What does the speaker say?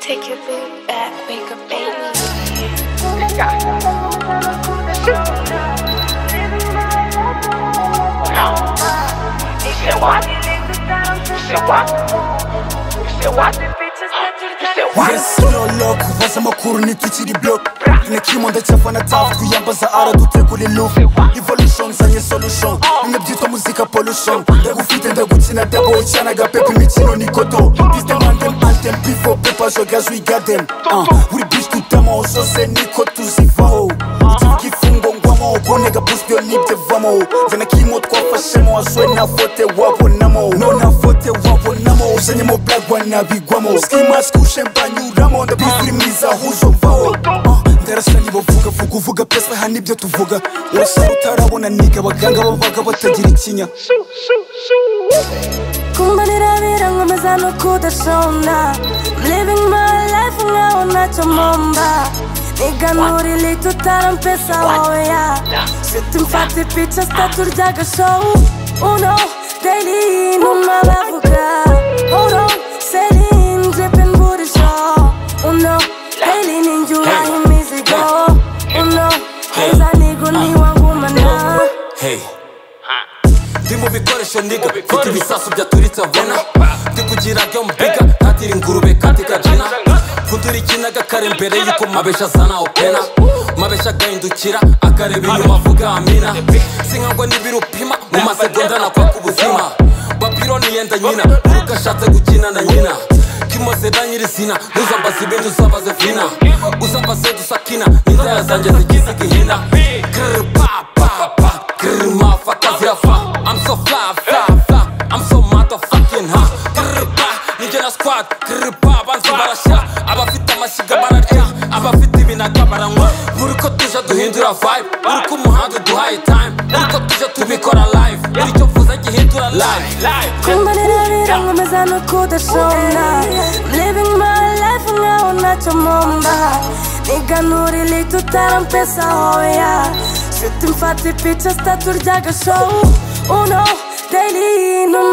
Take a big back, make a baby. Yes, amakuru ntitwikiri block ntakimanda cyafana tafu twiyambaza ara dutegura ilufu evolution nzanye solution bimwe byitwa muzika pollution ndagufite ndagukina dabo cyane agapepa imikino ni godo distem anthem anthem before paper jogaje uyigadem buri bitch tutamo zose niko tuzivaho ikifungo ngwamo bonega boost yo nibyo vamo nze na kimo twafashemo aswe na fote wabonamo nona fote wabonamo uzanyemo black wanabigwamo skimask ushembanyuramo ndabifiri mwiza huzo mvaho Ah, ndarasa nibavuga vuga uvuga pesa ha nibyo tuvuga urasaba utarabona niga abaganga babaga batagira ikinya kumbanirabira nkomeza no kudashona I'm living my life nkaho ntacyo mpomba niganura ilito utarampesa wawe ya shiti mfata ipica zitaturya agashowu uno daily inuma bavuga uno selin jipin burisho uno daily ninjuraho imizigo uno heza niguniwa ngumana Hey. Ndi mu bikoresho ndiga mfite ibisasu byaturitse abona ndi kugira yo mbiga ntatira ingurube katika jina kuturikinaga kare mbere yuko mabesha azana opena mabesha agahindukira akareba inyuma avuga amina sinkangwa n'ibirupima mu masegonda nakwaka ubuzima bapironi yenda nyina uruka ashatse gukina na nyina kimaze na nyirizina ntuzambaze ibindi uzabaze vina uzambaze dusakina n'indaya zanjye zigize ihina Grr, pa, pa, pa. Grr, motherfuckers, yeah, fuck. I'm so fly, fly, fly. I'm so motherfucking hot. Grr, pa, ninjye na squad. Grr, pa, abanzi barashya. Abafite amashyiga bararya. Abafite ibinaga baranywa. Buri ko tuje duhindura vibe. Buri ko umuhanda uduhaye time. Buri ko tuje tubikora live. Buri cyo mvuze gihindura live. kumbanirabira nkomeza no kudashona I'm living my life nkaho ntacyo mpomba niganura ilito utarampesa hoya shiti mfata ipica zitaturya agashowu uno daily inuma